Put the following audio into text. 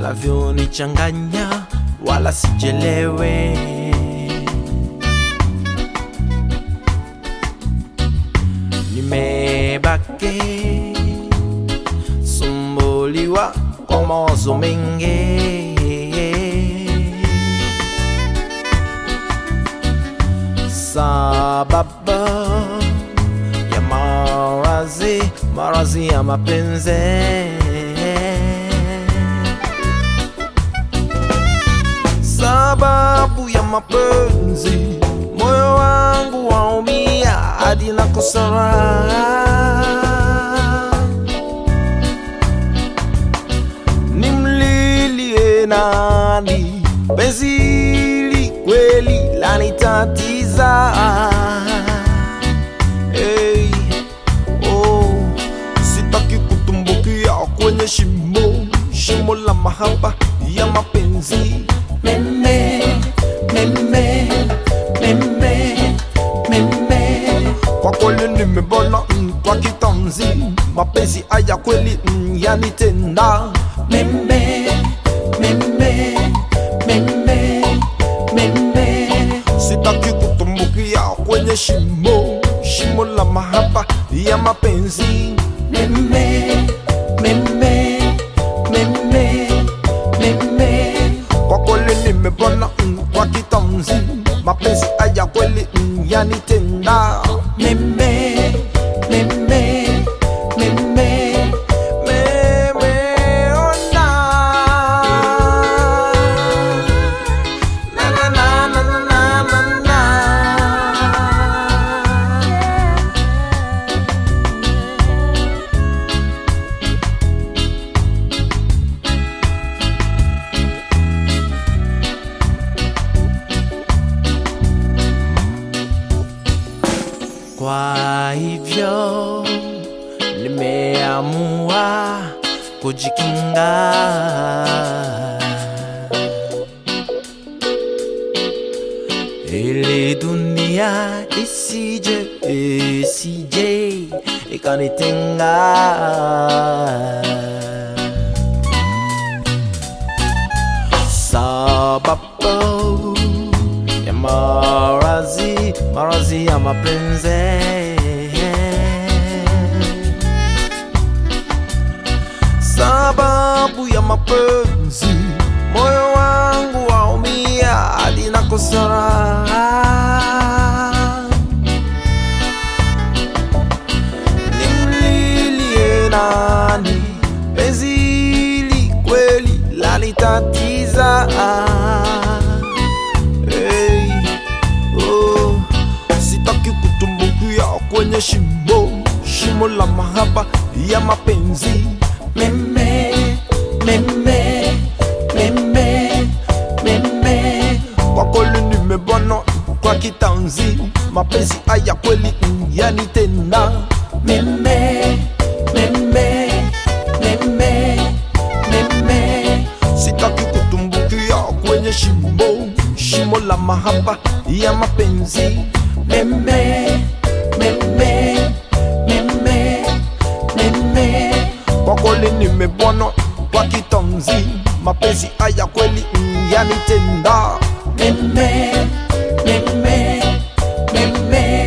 unavyonichanganya wala sijelewe nimebaki sumbuliwa kwa mawazo mengi sababu ya marazi marazi ya mapenzi sababu ya mapenzi moyo wangu waumia hadi nakosa raha nimlilie nani penzi hili kweli lanitatiza hey, oh, sitaki kutumbukia kwenye shimo shimo la mahaba ya mapenzi meme meme meme meme kwa kweli nimebona mm, kwa kitanzi mapenzi haya kweli mm, yanitenda meme meme meme meme sitaki kutumbukia kwenye shimo shimo la mahaba ya mapenzi meme meme meme meme kwa kweli nimebona mm, kwa kitanzi mapenzi haya kweli mm, yanitenda meme meme meme meme ona na na na na na na na na Kwa hivyo nimeamua kujikinga ili dunia isije isije ikanitenga sababu ya marazi marazi ya mapenzi sababu ya mapenzi moyo wangu waumia hadi nakosa raha nimlilie nani penzi hili kweli lanitatiza hey, oh, sitaki kutumbukia kwenye shimo shimo la mahaba ya mapenzi meme meme meme meme kwa kweli nimebana kwa kitanzi mapenzi haya kweli mm, yanitenda meme meme meme meme sitaki kutumbukia kwenye shimo shimo la mahaba ya mapenzi meme meme meme meme kwa kweli nimebwana kwa kitanzi mapenzi haya kweli mm, yanitenda meme meme meme